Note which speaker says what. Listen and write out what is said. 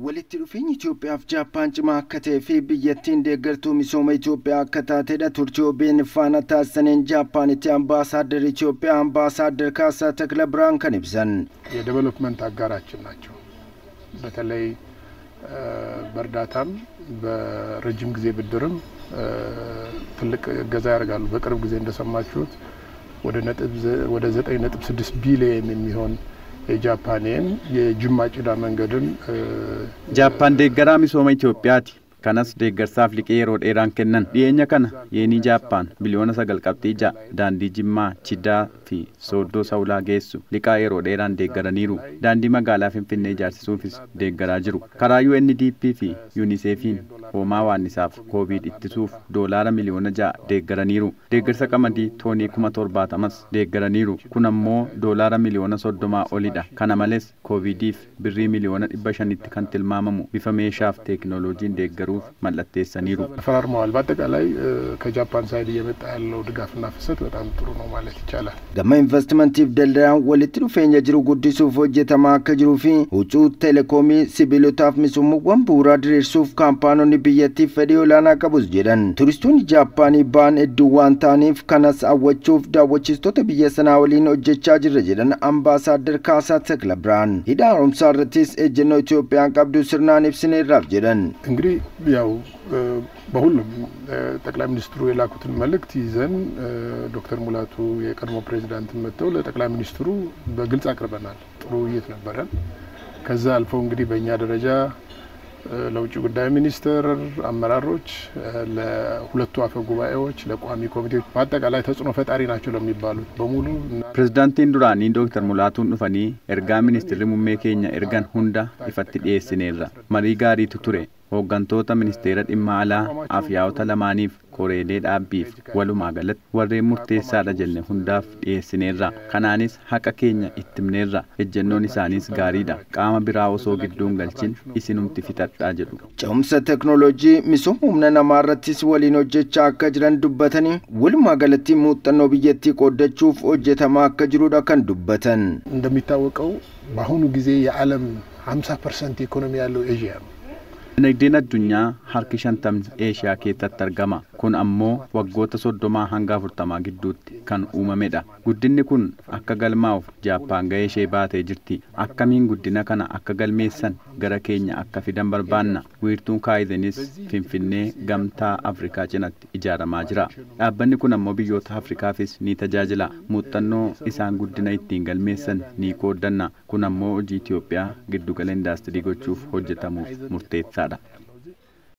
Speaker 1: Walitti dhufeenyi Itoophiyaaf Jaappaan cimaa akka ta'ee fi biyyattiin deeggartuu misooma Itoophiyaa akka taatedha. Turtii OBN faana taasisaniin Jaappaanitti ambaasaaddar Itoophiyaa ambaasaaddar Kaasaa Takla Biraan kan ibsan
Speaker 2: የዴቨሎፕመንት አጋራችን ናቸው። በተለይ በእርዳታም በረጅም ጊዜ ብድርም ትልቅ እገዛ ያደርጋሉ። በቅርብ ጊዜ እንደሰማችሁት ወደ ዘጠኝ ነጥብ ስድስት ቢሊየን የሚሆን የጃፓንን የጅማ ጭዳ መንገድን
Speaker 3: Jaappaan deeggaraa misooma Itoophiyaati. Kanas deeggarsaaf liqii yeroo dheeraan kennan. Dhiyeenya kana yeenii Jaappaan biliyoona sagal qabxii ja'a daandii Jimmaa, Chidaa fi Sooddoo Sawulaa geessu liqaa yeroo dheeraan deeggaraniiru. Daandii magaalaa Finfinnee ijaarsisuufis deeggaraa jiru. Karaa UNDP fi UNICEFiin hoomaa waannisaaf koovid ittisuuf doolaara miliyoona ja'a deeggaraniiru. Deeggarsa qamadii toonii kuma torbaatamas deeggaraniiru. Kun ammoo doolaara miliyoona soddomaa olidha. Kana malees koovidiif birrii miliyoona dhibba shanitti kan tilmaamamu bifa meeshaaf teekinooloojiin deeggaruuf mallatteessaniiru.
Speaker 2: ተፈራርመዋል። በአጠቃላይ ከጃፓን ሳይድ እየመጣ ያለው ድጋፍና ፍሰት በጣም ጥሩ ነው ማለት ይቻላል።
Speaker 1: gama investimantiif daldalaan walitti dhufeenya jiru guddisuuf hojjetamaa akka jiruu fi huccuu teleekoomii sibiilotaaf misoomaawwan bu'uuraa diriirsuuf kaampaanonni biyyattiif fedhii olaanaa qabus jedhan turistoonni jaappaanii ba'an hedduu waan ta'aniif kanas hawwachuuf daawwachiistota biyya sanaa waliin hojjechaa jirra jedhan ambaasaaddar Kaasaa Takla Biraan hidha haaromsaa irrattis ejjennoo Itoophiyaan qabdu sirnaan ibsineerraaf jedhan.
Speaker 2: እንግዲህ ያው በሁሉም ጠቅላይ ሚኒስትሩ የላኩትን መልእክት ይዘን ዶክተር ሙላቱ የቀድሞ ፕሬዚዳንትን መጥተው ለጠቅላይ ሚኒስትሩ በግልጽ አቅርበናል። ጥሩ ውይይት ነበረን። ከዛ አልፈው እንግዲህ በእኛ ደረጃ ለውጭ ጉዳይ ሚኒስትር አመራሮች፣ ለሁለቱ አፈ ጉባኤዎች፣ ለቋሚ ኮሚቴዎች በአጠቃላይ ተጽዕኖ ፈጣሪ ናቸው ለሚባሉት በሙሉ
Speaker 3: Pirezidaantiin duraanii Dooktar Mulaatuun dhufanii ergaa ministeerri muummee keenya ergan hunda ifatti dhiyeessineerra. Marii gaariitu ture. Hooggantoota ministeera dhimma alaa afyaa'ota lamaaniif koreelee dhaabbiif walumaa galatti warreen murteessaadha jenne hundaaf dhiyeessineerra. Kanaanis haqa keenya ittimneerra. Ejjennoon isaaniis gaariidha. Qaama biraa osoo gidduun galchin isinumti fixadhaa jedhu.
Speaker 1: Ce'umsa teknooloojii misooma humna namaa irrattis waliin hojjechaa akka jiran dubbatanii walumaa galatti muuxannoo biyyattii qooddachuuf hojjetamaa akka jirudha kan dubbatan.
Speaker 2: እንደሚታወቀው በአሁኑ ጊዜ የዓለም 50 ፐርሰንት ኢኮኖሚ ያለው ኤዥያ ነው።
Speaker 3: Dinagdeen addunyaa harki shantamni Eeshiyaa keessatti argama. Kun ammoo waggoota soddomaa hanga afurtamaa gidduutti kan uumamedha. Guddinni kun akka galmaa'uuf Jaappaan gahee ishee baatee jirti. Akkamiin guddina kana akka galmeessan gara keenya akka fidan barbaanna. Wiirtuun kaayizenis Finfinnee gamtaa Afrikaa cinatti ijaaramaa jira. Dhaabbanni kun ammoo biyyoota Afrikaafis ni tajaajila. Muuxannoo isaan guddina ittiin galmeessan ni qooddanna. Kun ammoo hojii Itoophiyaa giddugala indaastirii gochuuf hojjetamuuf murteessaadha.